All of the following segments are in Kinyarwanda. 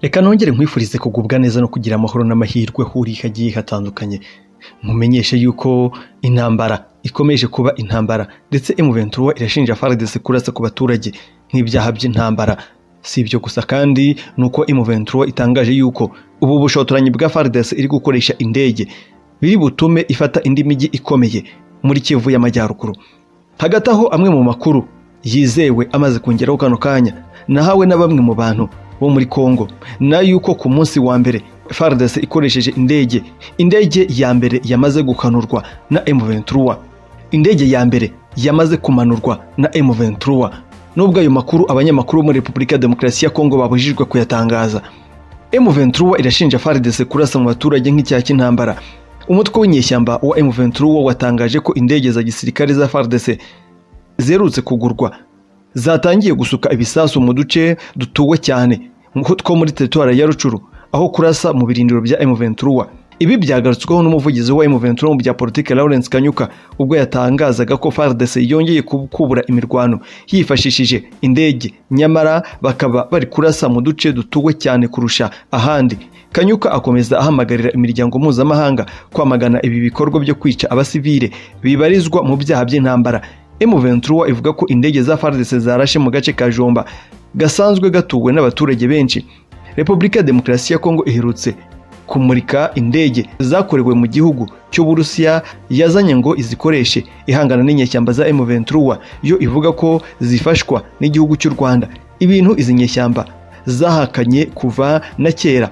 reka nongere nkwifurize kugubwa neza no kugira amahoro n'amahirwe huriye hagiye hatandukanye nkumenyeshe yuko intambara ikomeje kuba intambara ndetse emuventura irashinja faradesi kurasa ku baturage nk'ibyaha by'intambara si ibyo gusa kandi ni uko emuventura itangaje yuko ubu bushotoranyi bwa faradesi iri gukoresha indege biri butume ifata indi mijyi ikomeye muri kivu y'amajyaruguru hagati aho amwe mu makuru yizewe amaze kongeraho kano kanya nahawe na bamwe mu bantu bo muri kongo na yuko ku munsi wa mbere faradesi ikoresheje indege indege ya mbere yamaze gukanurwa na emuventura indege ya mbere yamaze kumanurwa na emuventura nubwo ayo makuru abanyamakuru bo muri repubulika ya demokarasi ya kongo babujijwe kuyatangaza emuventura irashinja faradesi kurasa mu baturage nk'icyaha cy'intambara umutwe w'inyeshyamba wa emuventura watangaje ko indege za gisirikare za faradesi zerutse kugurwa zatangiye gusuka ibisasu mu duce dutuwe cyane two muri teritwari ya rucuru aho kurasa mu birindiro bya emuventura ibi byagarutsweho n'umuvugizi wa emuventura mu bya politiki lawrence kanyuka ubwo yatangazaga ko fardc yongeye kubura imirwano yifashishije indege nyamara bakaba bari kurasa mu duce dutuwe cyane kurusha ahandi kanyuka akomeza ahamagarira imiryango mpuzamahanga kwamagana ibi bikorwa byo kwica abasivile bibarizwa mu byaha by'intambara M23 ivuga ko indege za FARDC zarashe mu gace ka Jomba gasanzwe gatuwe n'abaturage benshi. Repubulika ya Demokarasi ya Kongo iherutse kumurika indege zakorewe mu gihugu cy'Uburusiya yazanye ngo izikoreshe ihangana n'inyeshyamba za M23 yo ivuga ko zifashwa n'igihugu cy'u Rwanda. Ibintu izi nyeshyamba zahakanye kuva na kera.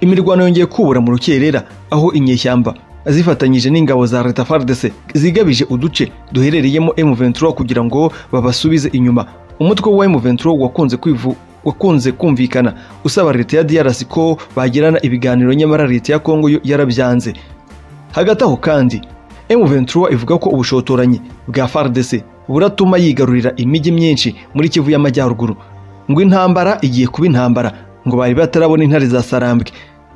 Imirwano yongeye kubura mu rukerera aho inyeshyamba zifatanyije n'ingabo za leta fardese zigabije uduce duherereyemo M23 kugira ngo babasubize inyuma umutwe wa M23 wakunze kwivu wakunze kumvikana usaba leta ya DRC ko bagirana ibiganiro nyamara leta ya Kongo yarabyanze hagati aho kandi M23 ivuga ko ubushotoranyi bwa FARDC buratuma yigarurira imijyi myinshi muri Kivu y'amajyaruguru ngo intambara igiye kuba intambara ngo bari batarabona intare za Sarambwe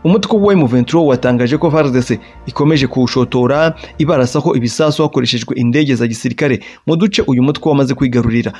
umutwe wa M23 watangaje ko FARDC ikomeje kuwushotora ibarasaho ibisasu hakoreshejwe indege za gisirikare mu duce uyu mutwe wamaze kwigarurira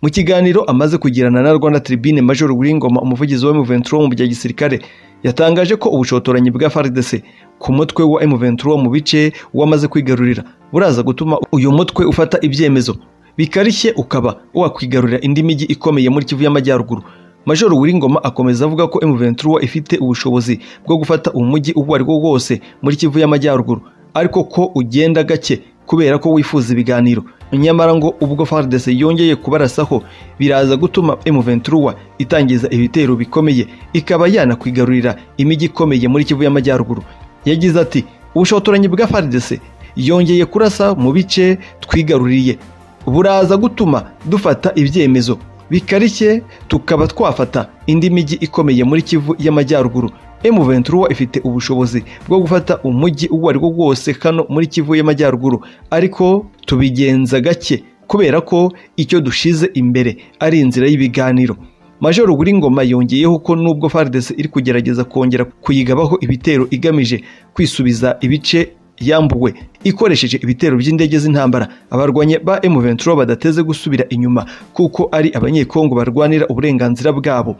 mu kiganiro amaze kugirana na Rwanda Tribune Major Wingoma umuvugizi wa M23 mu bya gisirikare yatangaje ko ubushotoranyi bwa FARDC ku mutwe wa M23 mu bice wamaze kwigarurira buraza gutuma uyu mutwe ufata ibyemezo bikarishye ukaba wakwigarurira indi mijyi ikomeye muri Kivu y'amajyaruguru Major Uwiringoma akomeza avuga ko M23 ifite ubushobozi bwo gufata umujyi uwo ari wo wose muri Kivu y'amajyaruguru ariko ko ugenda gake kubera ko wifuza ibiganiro nyamara ngo ubwo FARDC yongeye kubarasaho biraza gutuma M23 itangiza ibitero bikomeye ikaba yanakwigarurira imijyi ikomeye muri Kivu y'amajyaruguru yagize ati ubushotoranyi bwa FARDC yongeye kurasa mu bice twigaruriye buraza gutuma dufata ibyemezo bikarishye tukaba twafata indi mijyi ikomeye muri kivu y'amajyaruguru M23 ifite ubushobozi bwo gufata umujyi uwo ari wo wose hano muri kivu y'amajyaruguru ariko tubigenza gake kubera ko icyo dushize imbere ari inzira y'ibiganiro Major Ngoma yongeyeho ko nubwo FARDC iri kugerageza kongera kuyigabaho ibitero igamije kwisubiza ibice yambuwe ikoresheje ibitero by'indege z'intambara abarwanye ba M23 badateze gusubira inyuma kuko ari abanyekongo barwanira uburenganzira bwabo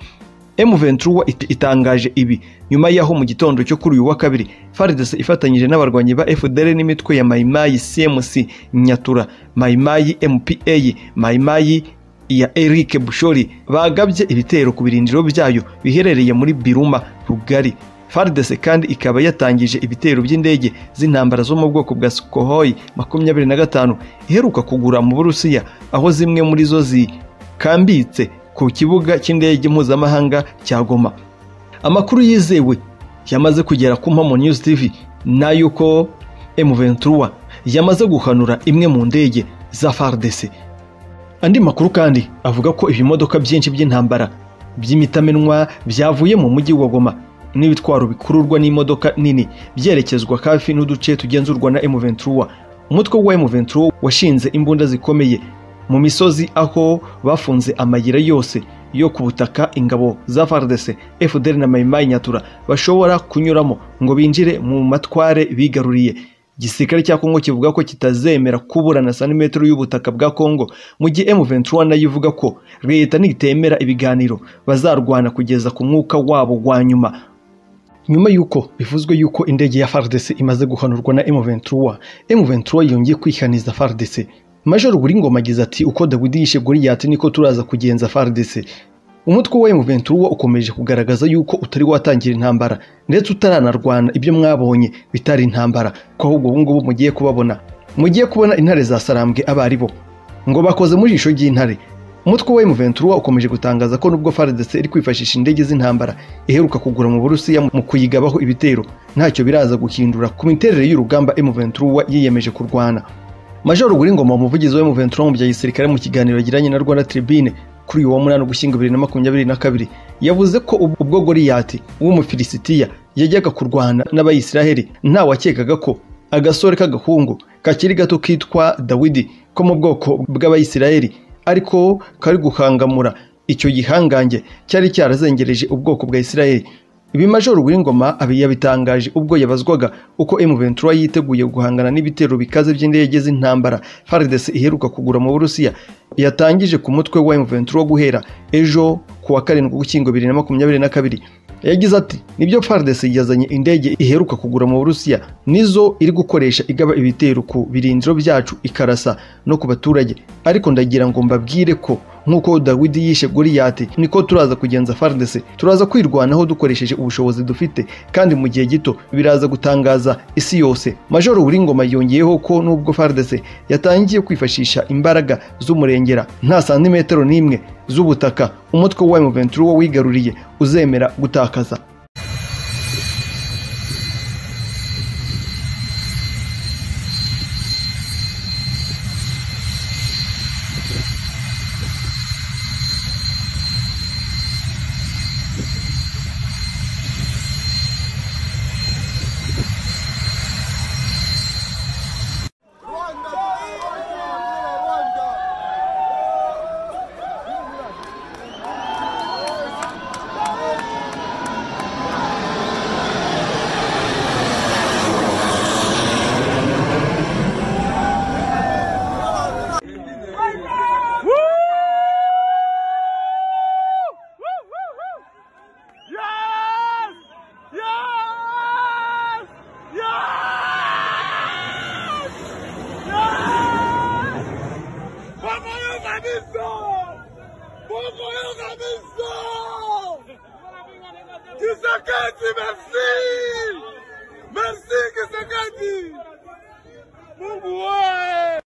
M23 itangaje ibi nyuma y'aho mu gitondo cyo kuri uyu wa kabiri FARDC ifatanyije n'abarwanyi ba FDL n'imitwe ya Maimayi CMC Nyatura Maimayi MPA Maimayi ya Eric Bushori bagabye ibitero ku birindiro byayo biherereye muri Biruma Rugari FARDC kandi ikaba yatangije ibitero by'indege z'intambara zo mu bwoko bwa Sukhoi makumyabiri na gatanu iheruka kugura mu Burusiya aho zimwe muri zo zikambitse ku kibuga cy'indege mpuzamahanga cya Goma amakuru yizewe yamaze kugera ku mpamo News TV nayuko M23 yamaze guhanura imwe mu ndege za FARDC andi makuru kandi avuga ko ibimodoka byinshi by'intambara by'imitamenwa byavuye mu mujyi wa Goma n'ibitwaro bikururwa n'imodoka nini byerekezwa hafi n'uduce tugenzurwa na M23 umutwe wa M23 washinze imbunda zikomeye mu misozi aho bafunze amayira yose yo ku butaka ingabo za FARDC FDL na Maimai Nyatura bashobora kunyuramo ngo binjire mu matware bigaruriye igisirikare cya kongo kivuga ko kitazemera kuburana santimetero y'ubutaka bwa kongo mu gihe m21 nayo ivuga ko leta nitemera ibiganiro bazarwana kugeza ku mwuka wabo wa nyuma nyuma y'uko bivuzwe y'uko indege ya fardc imaze guhanurwa na m23 m23 yongeye kwihaniza fardc major buringoma agize ati uko dawidi yishe goriyati niko turaza kugenza fardc umutwe wa M23 ukomeje kugaragaza yuko utari watangira intambara ndetse utaranarwana ibyo mwabonye bitari intambara ko ahubwo ubu ngubu mugiye kubabona mugiye kubona intare za sarambwe abari bo ngo bakoze mu jisho ry'intare umutwe wa M23 ukomeje gutangaza ko nubwo FARDC iri kwifashisha indege z'intambara iheruka kugura mu Burusiya mu kuyigabaho ibitero ntacyo biraza guhindura ku miterere y'urugamba M23 yiyemeje kurwana Major Ngoma umuvugizi wa M23 mu bya gisirikare mu kiganiro yagiranye na Rwanda Tribune kuri uwo munani ugushyingo bibiri na makumyabiri na kabiri yavuze ko ubwo goriyati w'umufilisitiya yajyaga kurwana n'abayisiraheli ntawakekaga ko agasore k'agahungu kakiri gato kitwa dawidi ko mu bwoko bw'abayisiraheli ariko kari guhangamura icyo gihangange cyari cyarazengereje ubwoko bwa isiraheli ibi majoro w'ingoma yabitangaje ubwo yabazwaga uko M23 yiteguye guhangana n'ibitero bikaze by'indege z'intambara FARDC iheruka kugura mu Burusiya yatangije ku mutwe wa M23 guhera ejo ku wa karindwi w'ikingo 2022 yagize ati nibyo FARDC yazanye indege iheruka kugura mu Burusiya nizo iri gukoresha igaba ibitero ku birindiro byacu ikarasa no ku baturage ariko ndagira ngo mbabwire ko nk'uko dawidi yishe goriyati niko turaza kugenza fardese turaza kwirwanaho dukoresheje ubushobozi dufite kandi mu gihe gito biraza gutangaza isi yose major uburingoma yongeyeho ko nubwo fardese yatangiye kwifashisha imbaraga z'umurengera nta santimetero n'imwe z'ubutaka umutwe wa M23 wigaruriye uzemera gutakaza Merci Kisekedi! Mungu wewe!